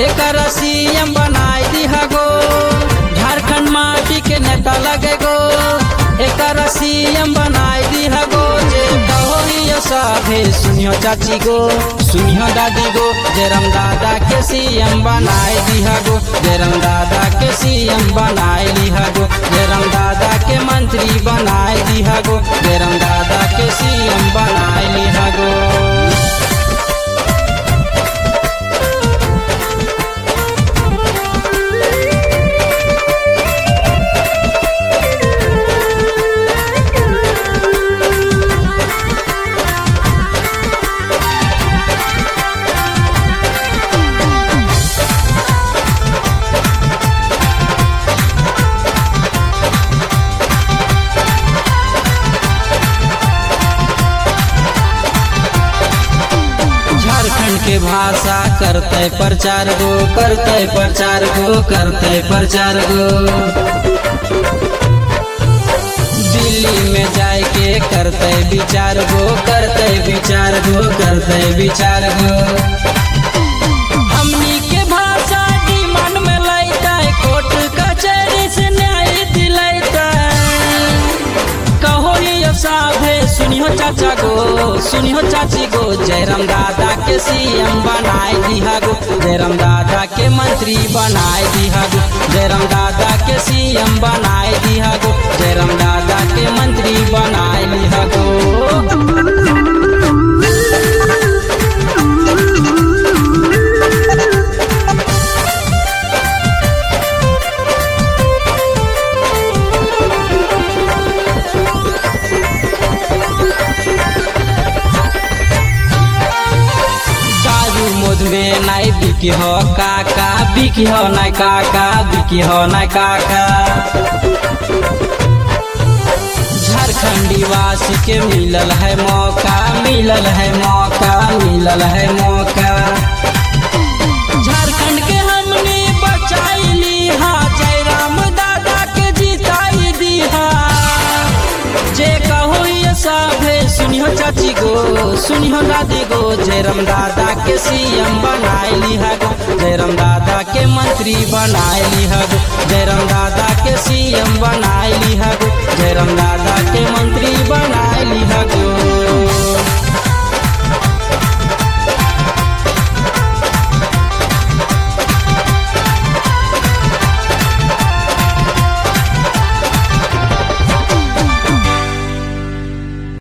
एकर CM बनाई दिहा गो झारखंड माटी के नेता लगे गो एकर सीएम बनाई दिहा गो जे कहो यो साभे सुनियो चाची गो सुनियो दादी गो जेरम दादा के सीएम बनाई दिहा गो जेरम दादा के सीएम बनाई लिहा गो जेरम दादा के मंत्री बनाई दिहा गो जेरम दादा के सीएम बनाई लिहा गो झारखंड के भाषा करते प्रचार गो करते प्रचार गो करते प्रचार गो दिल्ली में जाए के करते विचार गो करते विचार गो करते विचार गो हमनी के भाषा डिमांड में लैता कोर्ट कचहरी से न्याय दिलैता कहो ये साभे सुनियो चाचा गो सुनियो चाची गो जयराम दादा के सीएम बनाए दिहा गो जयराम दादा के मंत्री बनाए दिहा गो जयराम दादा के सीएम बनाए दिहा गो जयराम दादा के मंत्री बनाए दिहा गो दारू मोद में नाई बिकी हो काका बिकी हो नाई काका बिकी हो नाई काका झारखंडी वासी के मिलल है मौका मिलल है मौका मिलल है मौका झारखंड के हमने बचाई हा जयराम दादा के जिताई दीहा जे कहो ये साभे सुनियो चाची गो सुनियो दादी गो जयराम दादा के सीएम बनाए लिहा गो जयराम दादा के मंत्री बनाए लिहा गो जयराम दादा के सीएम बनाए लिहा गो जयराम दादा के मंत्री बनाए